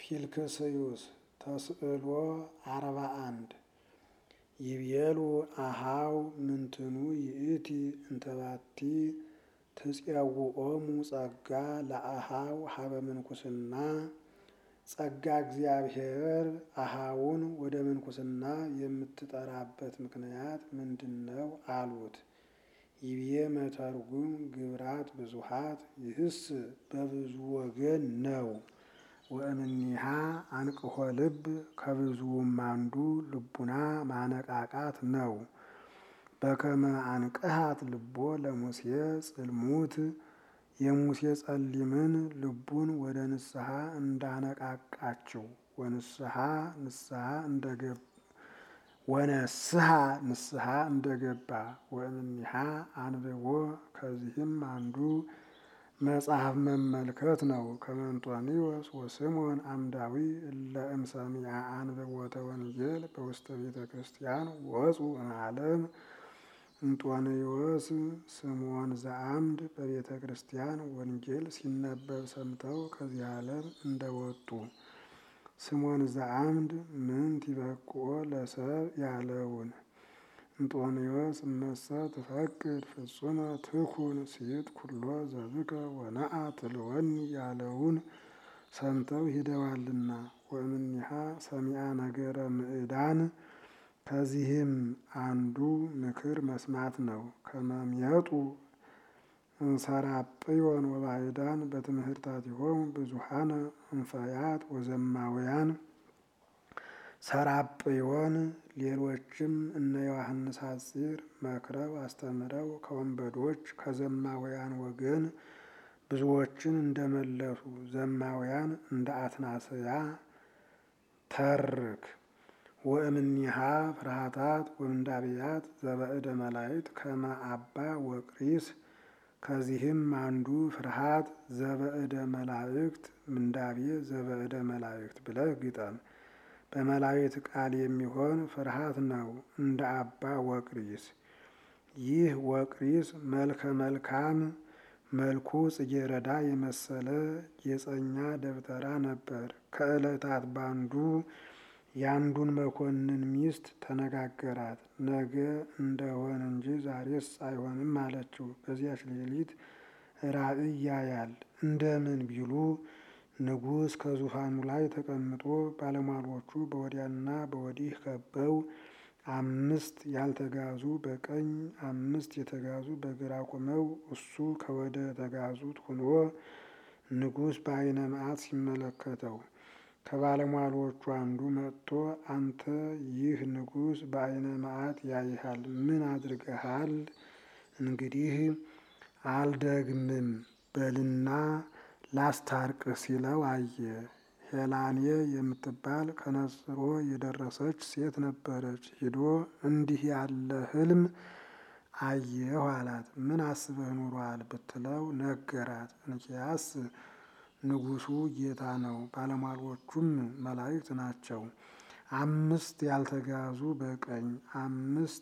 ፊልክስዩስ ተስዕሎ አርባ አንድ ይቤሉ አሃው ምንትኑ ይእቲ እንተባቲ ትፄውዖሙ ጸጋ ለአሃው ሀበ ምንኩስና ጸጋ እግዚአብሔር አሃውን ወደ ምንኩስና የምትጠራበት ምክንያት ምንድነው? አሉት። ይቤ መተርጉም ግብራት ብዙሃት ይህስ በብዙ ወገን ነው። ወእምኔሃ አንቅሖ ልብ ከብዙውም አንዱ ልቡና ማነቃቃት ነው። በከመ አንቅሃት ልቦ ለሙሴ ጽልሙት የሙሴ ጸሊምን ልቡን ወደ ንስሐ እንዳነቃቃችው ወንስሐ ንስሐ እንደገባ ወነስሐ ንስሐ እንደገባ ወእምኔሃ አንብቦ ከዚህም አንዱ መጽሐፍ መመልከት ነው። ከመንጦንዮስ ወስምዖን አምዳዊ እለ እምሰሚዐ አንብቦተ ወንጌል በውስተ ቤተ ክርስቲያን ወፁ እምዓለም እንጦንዮስ ስምዖን ዘአምድ በቤተ ክርስቲያን ወንጌል ሲነበብ ሰምተው ከዚህ ዓለም እንደወጡ ስምዖን ዘአምድ ምንት ይበቅዖ ለሰብእ ያለውን እንጦንዮስ እመሰ ትፈቅድ ፍጹመ ትኩን ሲት ኩሎ ዘብከ ወነአ ትልወኒ ያለውን ሰምተው ሂደዋልና ወእምኔሃ ሰሚዐ ነገረ ምዕዳን ከዚህም አንዱ ምክር መስማት ነው። ከመምየጡ እንሰራጵዮን ወባዕዳን በትምህርታቲሆሙ ብዙሃነ እንፈያት ወዘማውያን ሰራጵዮን ሌሎችም እነ ዮሐንስ ሐጺር መክረው አስተምረው ከወንበዶች ከዘማውያን ወገን ብዙዎችን እንደመለሱ ዘማውያን እንደ አትናስያ ተርክ ወእምኔሃ ፍርሃታት ወምንዳብያት ዘበእደ መላእክት ከመ አባ ወቅሪስ ከዚህም አንዱ ፍርሃት ዘበእደ መላእክት ምንዳቤ ዘበእደ መላእክት ብለህ ግጠም። በመላእክት ቃል የሚሆን ፍርሃት ነው እንደ አባ ወቅሪስ። ይህ ወቅሪስ መልከ መልካም መልኩ ጽጌረዳ የመሰለ ጌጸኛ ደብተራ ነበር። ከዕለታት ባንዱ የአንዱን መኮንን ሚስት ተነጋገራት። ነገ እንደሆን እንጂ ዛሬስ አይሆንም አለችው። በዚያች ሌሊት ራእይ ያያል። እንደምን ቢሉ ንጉሥ ከዙፋኑ ላይ ተቀምጦ ባለሟሎቹ በወዲያና በወዲህ ከበው አምስት ያልተጋዙ በቀኝ አምስት የተጋዙ በግራ ቆመው እሱ ከወደ ተጋዙት ሆኖ ንጉሥ በዓይነ መዓት ሲመለከተው ከባለሟሎቹ አንዱ መጥቶ አንተ ይህ ንጉሥ በዓይነ መዓት ያይሃል፣ ምን አድርገሃል? እንግዲህ አልደግምም በልና ላስታርቅ ሲለው አየ። ሄላኔ የምትባል ከነጽሮ የደረሰች ሴት ነበረች። ሂዶ እንዲህ ያለ ሕልም አየሁ አላት። ምን አስበህ ኑሯል ብትለው ነገራት። እንኪያስ ንጉሡ ጌታ ነው፣ ባለሟሎቹም መላእክት ናቸው። አምስት ያልተጋዙ በቀኝ አምስት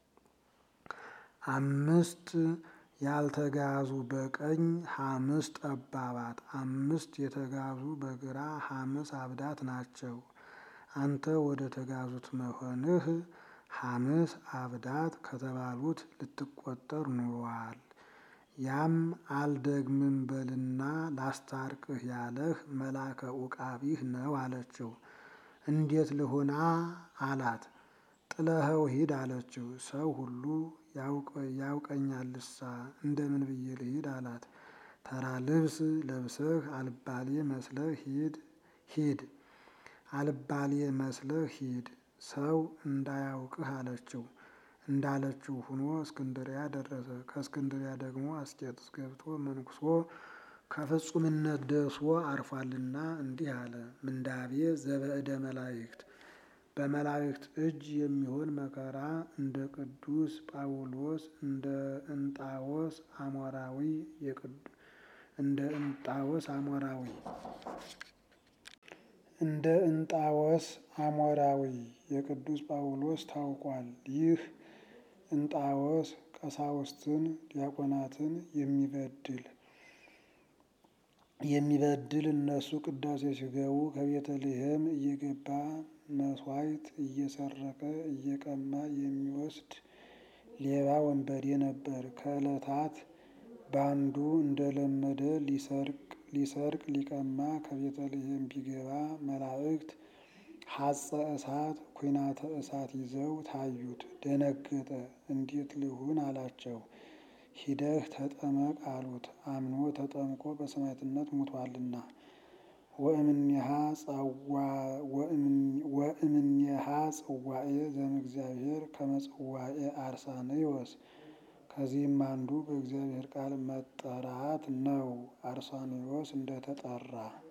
አምስት ያልተጋዙ በቀኝ ሐምስ ጠባባት አምስት የተጋዙ በግራ ሐምስ አብዳት ናቸው። አንተ ወደ ተጋዙት መሆንህ ሐምስ አብዳት ከተባሉት ልትቆጠር ኑሯል። ያም አልደግምም በልና ላስታርቅህ ያለህ መላከ ኡቃቢህ ነው አለችው። እንዴት ልሁና አላት። ጥለኸው ሂድ አለችው። ሰው ሁሉ ያውቀኛልሳ እንደምን ብዬ ልሂድ አላት። ተራ ልብስ ለብሰህ አልባሌ መስለህ ሂድ ሂድ አልባሌ መስለህ ሂድ ሰው እንዳያውቅህ አለችው። እንዳለችው ሁኖ እስክንድሪያ ደረሰ። ከእስክንድሪያ ደግሞ አስቄጥስ ገብቶ መንኩሶ ከፍጹምነት ደርሶ አርፏልና እንዲህ አለ። ምንዳቤ ዘበእደ መላእክት በመላእክት እጅ የሚሆን መከራ እንደ ቅዱስ ጳውሎስ እንደ እንጣዎስ አሞራዊ እንደ እንጣዎስ አሞራዊ እንደ እንጣዎስ አሞራዊ የቅዱስ ጳውሎስ ታውቋል። ይህ እንጣዎስ ቀሳውስትን ዲያቆናትን የሚበድል የሚበድል እነሱ ቅዳሴ ሲገቡ ከቤተልሔም እየገባ መስዋዕት እየሰረቀ እየቀማ የሚወስድ ሌባ ወንበዴ ነበር። ከዕለታት በአንዱ እንደለመደ ሊሰርቅ ሊቀማ ከቤተልሔም ቢገባ መላእክት ሐፀ እሳት ኩናተ እሳት ይዘው ታዩት። ደነገጠ። እንዴት ልሁን አላቸው። ሂደህ ተጠመቅ አሉት። አምኖ ተጠምቆ በሰማዕትነት ሙቷልና። ወእምኔሃ ጽዋኤ ዘእምእግዚአብሔር ከመ ጽዋኤ አርሳንዮስ ከዚህም አንዱ በእግዚአብሔር ቃል መጠራት ነው። አርሳንዮስ እንደተጠራ